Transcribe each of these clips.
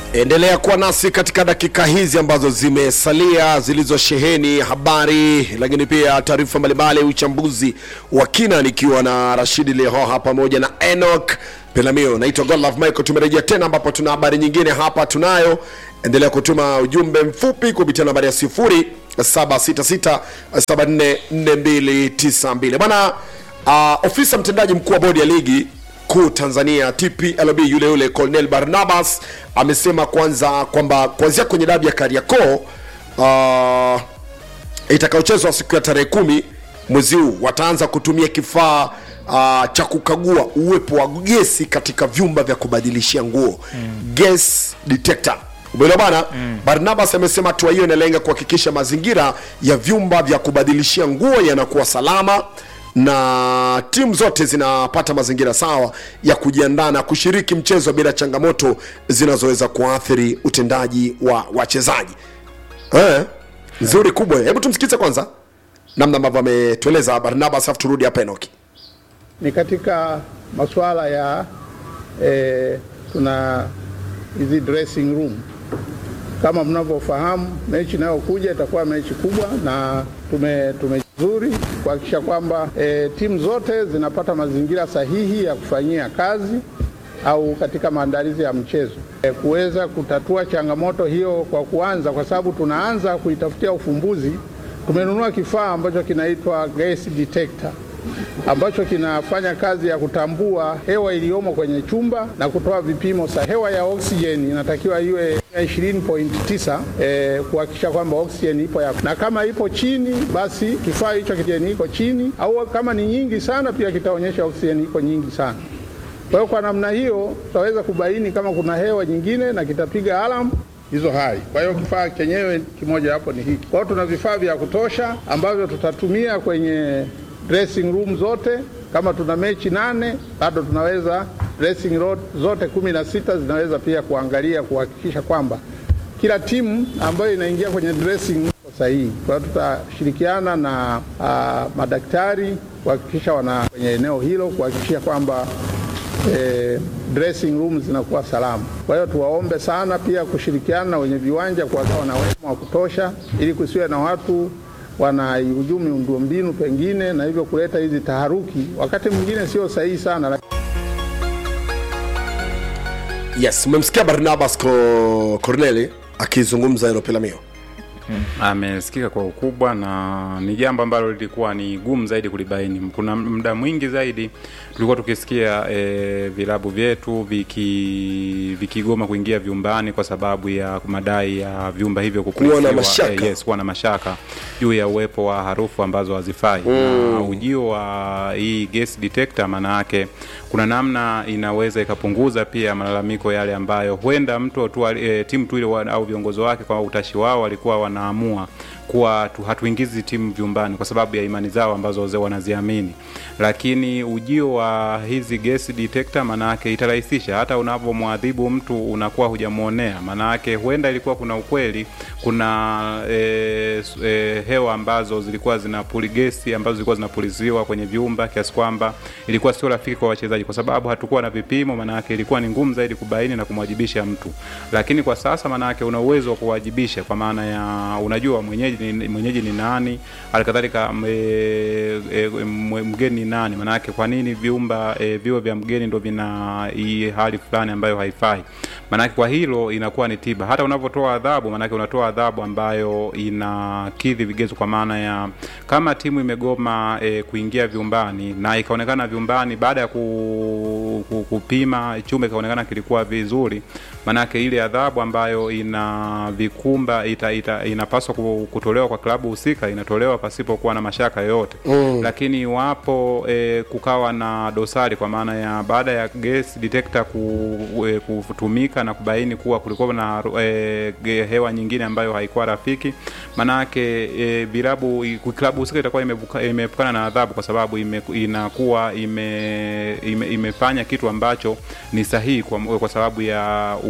endelea kuwa nasi katika dakika hizi ambazo zimesalia zilizosheheni habari lakini pia taarifa mbalimbali uchambuzi wa kina nikiwa na rashidi lehoha pamoja na enok pelamio naitwa godlove michael tumerejea tena ambapo tuna habari nyingine hapa tunayo endelea kutuma ujumbe mfupi kupitia nambari ya sifuri 766744292 bwana uh, ofisa mtendaji mkuu wa bodi ya ligi kuu tanzania tplb yule yule colonel barnabas amesema kwanza kwamba kuanzia kwenye dabi ya kariakoo uh, itakayochezwa siku ya tarehe kumi mwezi huu wataanza kutumia kifaa uh, cha kukagua uwepo wa gesi katika vyumba vya kubadilishia nguo mm. gas detector umeelewa bana mm. barnabas amesema hatua hiyo inalenga kuhakikisha mazingira ya vyumba vya kubadilishia nguo yanakuwa salama na timu zote zinapata mazingira sawa ya kujiandaa na kushiriki mchezo bila changamoto zinazoweza kuathiri utendaji wa wachezaji eh, nzuri kubwa hebu tumsikize kwanza namna ambavyo ametueleza barnabas afu turudi hapa enoki ni katika masuala ya eh, tuna hizi dressing room kama mnavyofahamu mechi inayokuja itakuwa mechi kubwa na tume tumezuri kuhakikisha kwamba e, timu zote zinapata mazingira sahihi ya kufanyia kazi au katika maandalizi ya mchezo e, kuweza kutatua changamoto hiyo kwa kuanza, kwa sababu tunaanza kuitafutia ufumbuzi. Tumenunua kifaa ambacho kinaitwa gas detector ambacho kinafanya kazi ya kutambua hewa iliyomo kwenye chumba na kutoa vipimo sa hewa ya oksijeni inatakiwa iwe 20.9 eh, kuhakikisha kwamba oksijeni ipo ya, na kama ipo chini basi kifaa hicho kijeni iko chini, au kama ni nyingi sana pia kitaonyesha oksijeni iko nyingi sana. Kwa hiyo kwa namna hiyo tutaweza kubaini kama kuna hewa nyingine na kitapiga alarm hizo hali. Kwa hiyo kifaa chenyewe kimoja hapo ni hiki. Kwa hiyo tuna vifaa vya kutosha ambavyo tutatumia kwenye dressing room zote. Kama tuna mechi nane, bado tunaweza dressing room zote kumi na sita zinaweza pia kuangalia kuhakikisha kwamba kila timu ambayo inaingia kwenye dressing room sahihi. Kwa hiyo tutashirikiana na uh, madaktari kuhakikisha wana kwenye eneo hilo kuhakikisha kwamba eh, dressing room zinakuwa salama. Kwa hiyo tuwaombe sana pia kushirikiana na wenye viwanja kuwagawa na wema wa kutosha, ili kusiwe na watu wanaihujumu miundombinu pengine na hivyo kuleta hizi taharuki, wakati mwingine sio sahihi sana. yes umemsikia barnabas Ko- corneli akizungumza hilo pelamio amesikika kwa ukubwa na ni jambo ambalo lilikuwa ni gumu zaidi kulibaini. Kuna muda mwingi zaidi tulikuwa tukisikia e, vilabu vyetu viki vikigoma kuingia vyumbani kwa sababu ya madai ya vyumba hivyo Kuwa na kukulifiwa, mashaka. yes, kuwa na mashaka juu ya uwepo wa harufu ambazo hazifai mm. na ujio wa hii gas detector maana yake kuna namna inaweza ikapunguza pia malalamiko yale ambayo huenda mtu tu, e, timu tu ile wa- au viongozi wake kwa utashi wao walikuwa wanaamua kuwa tu, hatuingizi timu vyumbani kwa sababu ya imani zao ambazo wazee wanaziamini, lakini ujio wa hizi gas detector maanake itarahisisha hata unapomwadhibu mtu unakuwa hujamwonea. Maanake huenda ilikuwa kuna ukweli, kuna e, e, hewa ambazo zilikuwa zinapuli gesi ambazo zilikuwa zinapuliziwa kwenye vyumba kiasi kwamba ilikuwa sio rafiki kwa wachezaji, kwa sababu hatukuwa na vipimo. Maanake ilikuwa ni ngumu zaidi kubaini na kumwajibisha mtu, lakini kwa sasa maanake una uwezo wa kuwajibisha kwa maana ya unajua mwenyeji ni, mwenyeji ni nani, halikadhalika e, e, mwe- mgeni ni nani. Maanake kwa nini vyumba e, viwe vya mgeni ndo vina hii hali fulani ambayo haifai? Maanake kwa hilo inakuwa ni tiba. Hata unavyotoa adhabu, maanake unatoa adhabu ambayo inakidhi vigezo, kwa maana ya kama timu imegoma e, kuingia vyumbani na ikaonekana vyumbani baada ya ku, ku, kupima chumba ikaonekana kilikuwa vizuri, maanake ile adhabu ambayo ina vikumba ita, ita, inapaswa ku- kutolewa kwa klabu husika inatolewa pasipokuwa na mashaka yoyote mm. Lakini iwapo e, kukawa na dosari kwa maana ya baada ya gas detector ku, e, kutumika na kubaini kuwa kulikuwa na e, ge- hewa nyingine ambayo haikuwa rafiki, maanake e, vilabu i- klabu husika itakuwa imevuka- imeepukana na adhabu kwa sababu ime, inakuwa ime, ime, imefanya kitu ambacho ni sahihi kwa, kwa sababu ya uwepo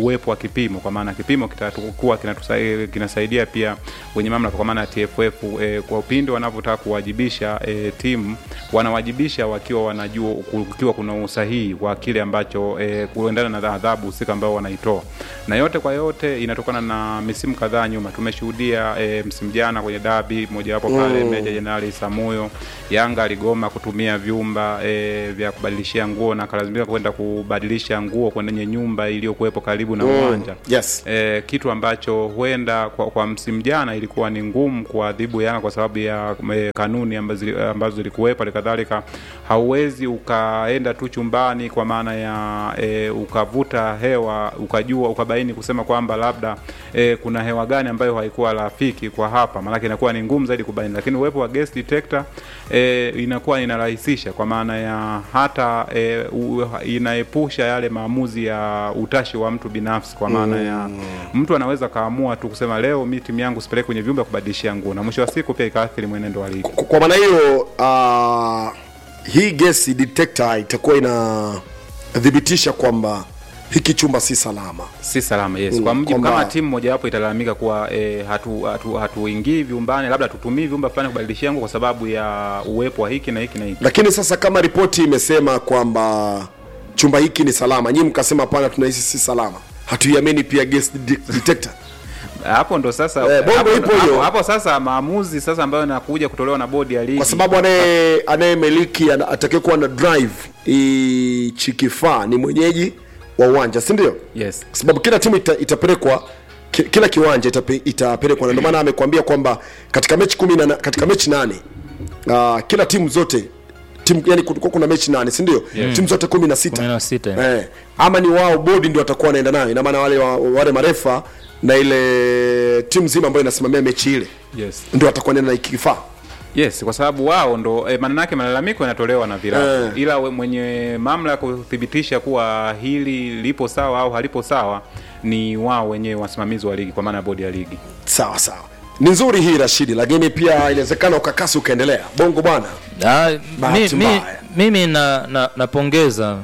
uwepo wa kipimo, kwa maana kipimo kitakuwa kinatusaidia kinasaidia pia wenye mamlaka, kwa maana ya TFF e, kwa upinde wanavyotaka kuwajibisha e, timu wanawajibisha wakiwa wanajua kukiwa kuna usahihi wa kile ambacho e, kuendana na adhabu husika ambayo wanaitoa, na yote kwa yote inatokana na misimu kadhaa nyuma tumeshuhudia e, msimu jana kwenye dabi mojawapo pale mm. Meja Jenerali Samuyo Yanga aligoma kutumia vyumba e, vya kubadilishia nguo na akalazimika kwenda kubadilisha nguo kwenye nyumba iliyokuwepo karibu na uwanja yes. e, kitu ambacho huenda kwa, kwa msimu jana ilikuwa ni ngumu kuadhibu Yanga kwa sababu ya e, kanuni ambazo zili- ambazo zilikuwepo. Halikadhalika hauwezi ukaenda tu chumbani kwa maana ya e, ukavuta hewa ukajua ukabaini kusema kwamba labda e, kuna hewa gani ambayo haikuwa rafiki kwa hapa, maanake inakuwa ni ngumu zaidi kubaini, lakini uwepo wa gas detector e, inakuwa inarahisisha kwa maana ya hata e, u, inaepusha yale maamuzi ya utashi wa mtu binafsi, kwa maana ya mtu anaweza kaamua tu kusema leo mi timu yangu sipeleke kwenye vyumba kubadilishia nguo, na mwisho wa siku pia ikaathiri mwenendo wa ligi. Kwa- kwa maana hiyo uh, hii gesi detector itakuwa inathibitisha kwamba hiki chumba si salama si salama yes. Kwa mjibu kwamba- kama timu mojawapo italalamika kuwa e, hatu hatu hatuingii vyumbani, labda tutumii vyumba fulani kubadilishia nguo kwa sababu ya uwepo wa hiki na hiki na hiki lakini sasa kama ripoti imesema kwamba chumba hiki ni salama nyinyi mkasema hapana tunahisi si salama hatuiamini pia gas de- detector hapo ndo sasa Eh, bongo hapo, ipo hiyo. hapo, hapo sasa maamuzi sasa ambayo yanakuja kutolewa na bodi ya ligi kwa sababu anaye anayemiliki ana- atakayekuwa na drive hichi kifaa ni mwenyeji wa uwanja si ndio yes kwa sababu kila timu ita, itapelekwa ki, kila kiwanja itape, itapelekwa na ndio maana amekwambia kwamba katika mechi kumi na, na- katika mechi nane uh, kila timu zote timu yani kulikuwa kuna mechi nane si ndio yeah. timu zote kumi na sita Kumi na sita, eh, ama ni wao bodi ndio watakuwa wanaenda nayo ina maana wale wa- wale marefa na ile timu nzima ambayo inasimamia mechi ile yes ndio watakuwa wanaenda na hiki kifaa yes kwa sababu wao ndo e, maana yake malalamiko yanatolewa na vilabu Eh. ila we, mwenye mamlaka kuthibitisha kuwa hili lipo sawa au halipo sawa ni wao wenyewe wasimamizi wa ligi kwa maana ya bodi ya ligi sawa sawa ni nzuri hii rashidi lakini pia inawezekana ukakasi ukaendelea bongo bwana Ah, Bahati mi, mi, mbaya. mimi na, na, napongeza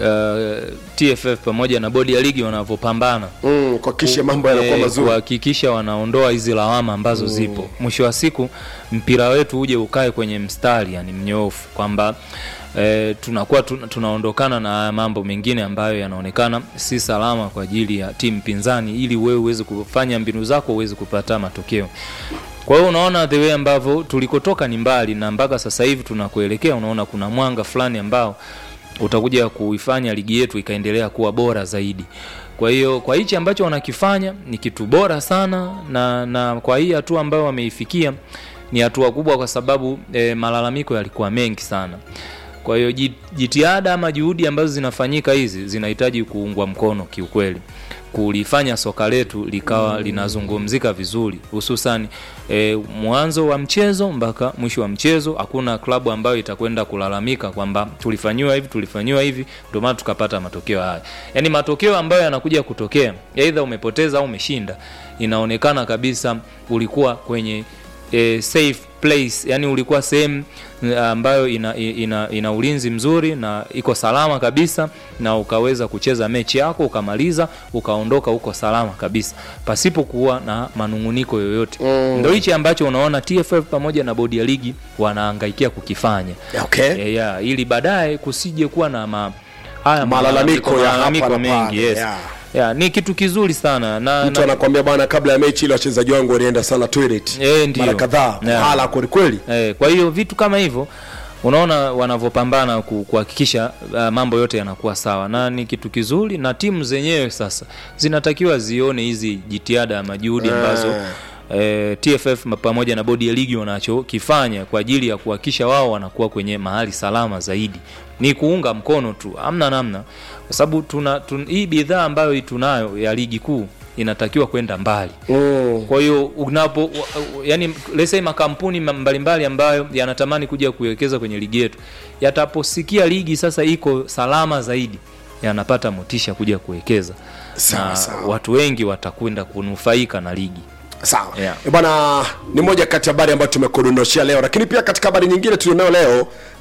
uh, TFF pamoja na bodi ya ligi wanavyopambana mm, kuhakikisha mambo yanakuwa eh, mazuri kuhakikisha wanaondoa hizi lawama ambazo zipo. Mwisho wa siku mpira wetu uje ukae kwenye mstari, yani mnyoofu, kwamba eh, tunakuwa tuna, tunaondokana na haya mambo mengine ambayo yanaonekana si salama kwa ajili ya timu pinzani, ili wewe uweze kufanya mbinu zako uweze kupata matokeo. Kwa hiyo unaona the way ambavyo tulikotoka ni mbali na mpaka sasa hivi tunakuelekea, unaona kuna mwanga fulani ambao utakuja kuifanya ligi yetu ikaendelea kuwa bora zaidi. Kwa hiyo kwa hichi ambacho wanakifanya ni kitu bora sana, na, na kwa hii hatua ambayo wameifikia ni hatua kubwa, kwa sababu e, malalamiko yalikuwa mengi sana. Kwa hiyo ji- jitihada ama juhudi ambazo zinafanyika hizi zinahitaji kuungwa mkono kiukweli, kulifanya soka letu likawa linazungumzika vizuri, hususan e, mwanzo wa mchezo mpaka mwisho wa mchezo. Hakuna klabu ambayo itakwenda kulalamika kwamba tulifanyiwa hivi tulifanyiwa hivi, ndio maana tukapata matokeo haya. Yaani matokeo ambayo yanakuja kutokea, aidha umepoteza au umeshinda, inaonekana kabisa ulikuwa kwenye e, safe place yani ulikuwa sehemu eh, ambayo ina, ina, ina ulinzi mzuri na iko salama kabisa na ukaweza kucheza mechi yako ukamaliza ukaondoka huko salama kabisa pasipo kuwa na manunguniko yoyote mm. ndo hichi ambacho unaona TFF pamoja na bodi ya ligi wanaangaikia kukifanya okay. yeah, yeah, ili baadaye kusije kuwa na ma, haya Malalamiko ya hapa malalamiko na mengi pale, yes. yeah. Yeah, ni kitu kizuri sana na, mtu na anakwambia bwana kabla ya mechi ile wachezaji wangu walienda sana toilet Eh, ndio. mara kadhaa Yeah. hala kwelikweli Eh, kwa hiyo vitu kama hivyo unaona wanavyopambana ku- kuhakikisha uh, mambo yote yanakuwa sawa na ni kitu kizuri na timu zenyewe sasa zinatakiwa zione hizi jitihada ama juhudi ambazo eh, TFF ma- pamoja na bodi ya ligi wanachokifanya kwa ajili ya kuhakikisha wao wanakuwa kwenye mahali salama zaidi ni kuunga mkono tu amna namna kwa sababu tuna, tun, hii bidhaa ambayo tunayo ya ligi kuu inatakiwa kwenda mbali mm. kwa hiyo unapo wa- yani let's say makampuni ma- mbalimbali ambayo yanatamani kuja kuwekeza kwenye ligi yetu yataposikia ligi sasa iko salama zaidi yanapata motisha kuja kuwekeza Sawa, na sawa. watu wengi watakwenda kunufaika na ligi sawa Yeah. Eh, bwana ni moja kati ya habari ambayo tumekudondoshea leo lakini pia katika habari nyingine tulionayo leo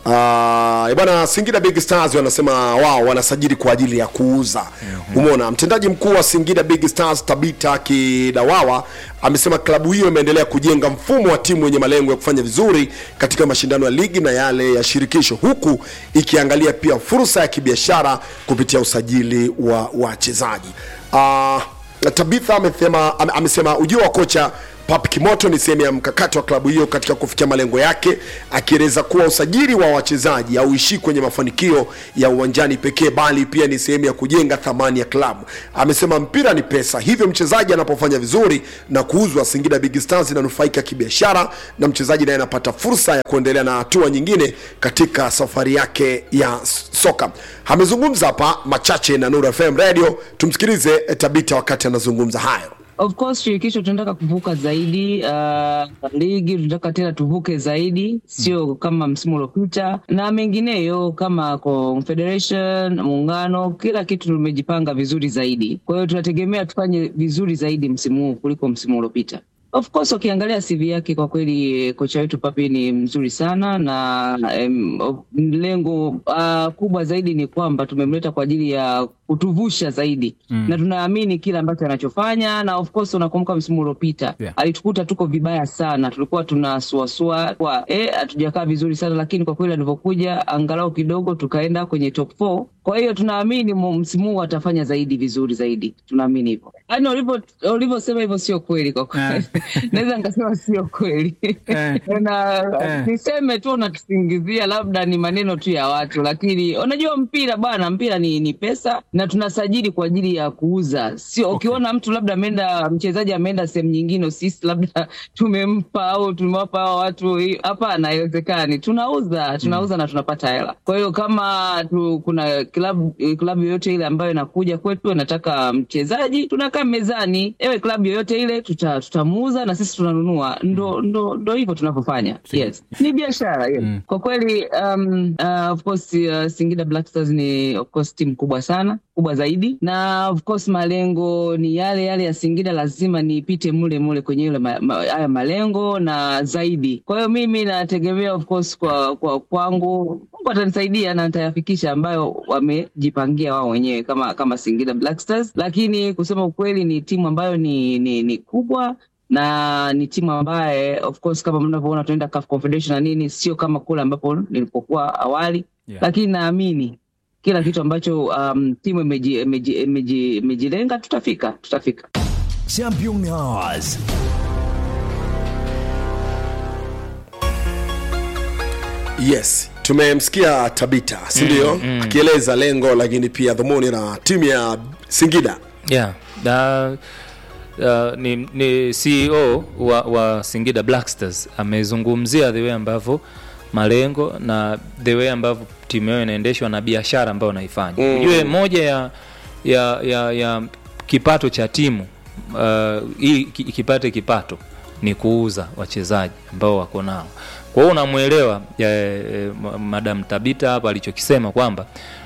Uh, bwana Singida Big Stars wanasema wao wanasajili kwa ajili ya kuuza. Umeona, mtendaji mkuu wa Singida Big Stars Tabita Kidawawa amesema klabu hiyo imeendelea kujenga mfumo wa timu yenye malengo ya kufanya vizuri katika mashindano ya ligi na yale ya shirikisho, huku ikiangalia pia fursa ya kibiashara kupitia usajili wa wachezaji. Uh, Tabitha amesema, ame- amesema ujio wa kocha Pap Kimoto ni sehemu ya mkakati wa klabu hiyo katika kufikia malengo yake, akieleza kuwa usajili wa wachezaji hauishii kwenye mafanikio ya uwanjani pekee, bali pia ni sehemu ya kujenga thamani ya klabu. Amesema mpira ni pesa, hivyo mchezaji anapofanya vizuri na kuuzwa, Singida Big Stars inanufaika kibiashara na mchezaji naye anapata fursa ya kuendelea na hatua nyingine katika safari yake ya soka. Amezungumza hapa machache na Nuru FM Radio, tumsikilize eh, Tabita wakati anazungumza hayo. Of course shirikisho tunataka kuvuka zaidi, uh, ligi tunataka tena tuvuke zaidi, sio kama msimu uliopita na mengineyo kama Confederation, muungano, kila kitu tumejipanga vizuri zaidi. Kwa hiyo tunategemea tufanye vizuri zaidi msimu huu kuliko msimu uliopita. Of course ukiangalia CV yake kwa kweli kocha wetu Papi ni mzuri sana na em, o- lengo uh, kubwa zaidi ni kwamba tumemleta kwa ajili ya kutuvusha zaidi mm. na tunaamini kile ambacho anachofanya na of course unakumbuka msimu uliopita Yeah. alitukuta tuko vibaya sana, tulikuwa tunasuasua kwa eh, hatujakaa vizuri sana, lakini kwa kweli alivyokuja angalau kidogo tukaenda kwenye top 4. Kwa hiyo tunaamini mu- msimu huu atafanya zaidi vizuri zaidi, tunaamini hivyo. Yaani ulivyo ulivyosema hivyo sio kweli kwa kweli, naweza nikasema sio kweli Eh. na Eh. niseme tu unatusingizia labda ni maneno tu ya watu, lakini unajua mpira bwana, mpira ni, ni pesa na tunasajili kwa ajili ya kuuza, sio ukiona mtu labda ameenda mchezaji ameenda sehemu nyingine, sisi labda tumempa au tumewapa hao watu hii- hapana, haiwezekani. Tunauza, tunauza na tunapata hela. Kwa hiyo kama tu, kuna klabu klabu yoyote ile ambayo inakuja kwetu inataka mchezaji, tunakaa mezani, ewe klabu yoyote ile tuta, tutamuuza na sisi tunanunua. Ndo ndo ndo hivyo tunavyofanya. Yes, ni biashara yes. Kwa kweli um, uh, of course uh, Singida Black Stars ni of course timu kubwa sana kubwa zaidi na of course malengo ni yale yale ya Singida, lazima nipite mule mule kwenye ile ma, ma, haya malengo na zaidi. Kwa hiyo mimi nategemea of course kwa kwa kwangu Mungu atanisaidia na nitayafikisha ambayo wamejipangia wao wenyewe kama kama Singida Black Stars, lakini kusema ukweli ni timu ambayo ni ni, ni kubwa na ni timu ambaye of course kama mnavyoona tunaenda CAF Confederation na nini, sio kama kule ambapo nilipokuwa awali Yeah. lakini naamini kila kitu ambacho um, timu imeji- imeji- imeji- imejilenga tutafika tutafika. Champion Hours. Yes, tumemsikia Tabita, si ndio? Akieleza lengo lakini pia dhumuni la timu ya Singida. yeah. na uh, ni, ni CEO wa, wa Singida Black Stars amezungumzia the way ambavyo malengo na the way ambavyo timu yao inaendeshwa na biashara ambayo wanaifanya. Mm. Ujue moja ya, ya, ya, ya kipato cha timu uh, ili ki- kipate kipato ni kuuza wachezaji ambao wako nao. Kwa hiyo unamwelewa eh, eh, ma- Madam Tabita hapa alichokisema kwamba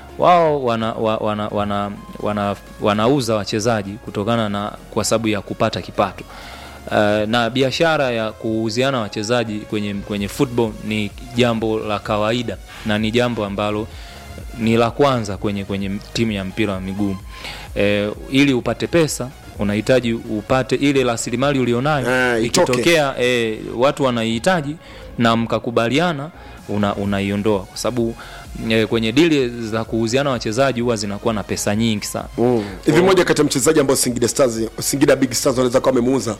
wao wana, wa- wana, wana, wana, wanauza wachezaji kutokana na kwa sababu ya kupata kipato. Uh, na biashara ya kuuziana wachezaji kwenye, kwenye football ni jambo la kawaida na ni jambo ambalo ni la kwanza kwenye, kwenye timu ya mpira wa miguu e, ili upate pesa unahitaji upate ile rasilimali ulionayo Eh, itoke. ikitokea e, watu wanaihitaji na mkakubaliana una, unaiondoa kwa sababu e, kwenye dili za kuuziana wachezaji huwa zinakuwa na pesa nyingi sana Mm. Hivi moja kati ya mchezaji ambao Singida Stars, Singida Big Stars wanaweza kuwa wamemuuza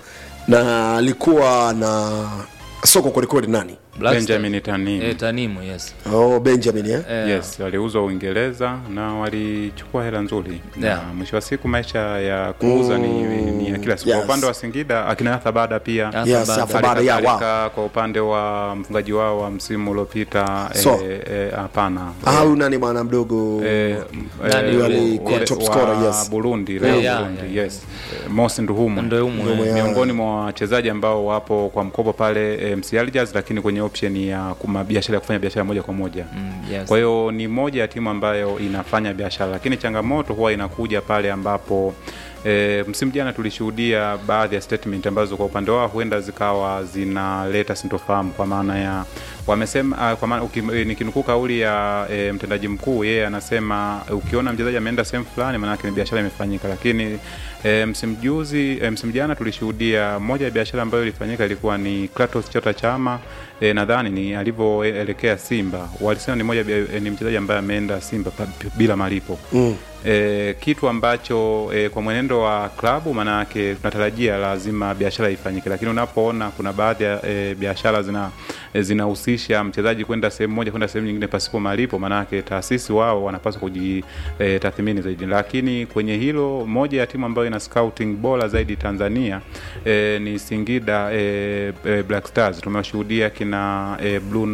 na alikuwa na soko kwelikweli nani? Black Benjamin Stars. Tanimu. e, Tanimu yes Oh, Benjamin eh? Eh, Yes, waliuzwa Uingereza na walichukua hela nzuri Yeah. na mwisho wa siku maisha ya kuuza ni, ni ya kila siku. Yes. Kwa upande wa Singida akina Arthur Bada pia Arthur Yes, Bada. Arthur Bada, yeah, wow. Halikadhalika kwa upande wa mfungaji wao wa msimu uliopita So. eh, eh, hapana Ah, huyu nani bwana mdogo? Eh, Nani eh, yule? Alikuwa ule top wa scorer, yes. Burundi, Leo Yeah, Burundi, yeah, yes. Eh, Mosi Nduhumu Nduhumu, Nduhumu, eh. yeah. miongoni mwa wachezaji ambao wapo kwa mkopo pale eh, MC Algiers, lakini kwenye option ya kuma biashara ya kufanya biashara moja kwa moja Mm, yes. kwa hiyo ni moja ya timu ambayo inafanya biashara, lakini changamoto huwa inakuja pale ambapo E, msimu jana tulishuhudia baadhi ya statement ambazo kwa upande wao huenda zikawa zinaleta sintofahamu kwa maana ya wamesema uh, kwa maana uki- eh, nikinukuu kauli ya e, mtendaji mkuu yeye anasema eh, ukiona mchezaji ameenda sehemu fulani maanake ni biashara imefanyika lakini e, msimu juzi e, msimu jana tulishuhudia moja ya biashara ambayo ilifanyika ilikuwa ni Kratos Chota Chama e, nadhani ni alivyoelekea Simba walisema ni moja ya bia- eh, ni mchezaji ambaye ameenda Simba pa- bila malipo mm. E, kitu ambacho e, kwa mwenendo wa klabu maanayake tunatarajia lazima biashara ifanyike, lakini unapoona kuna baadhi ya e, biashara zina e, zinahusisha mchezaji kwenda sehemu moja kwenda sehemu nyingine pasipo malipo, maanayake taasisi wao wanapaswa kujitathmini e, zaidi. Lakini kwenye hilo, moja ya timu ambayo ina scouting bora zaidi Tanzania e, ni Singida e, e, Black Stars. Tumewashuhudia kina e, Blue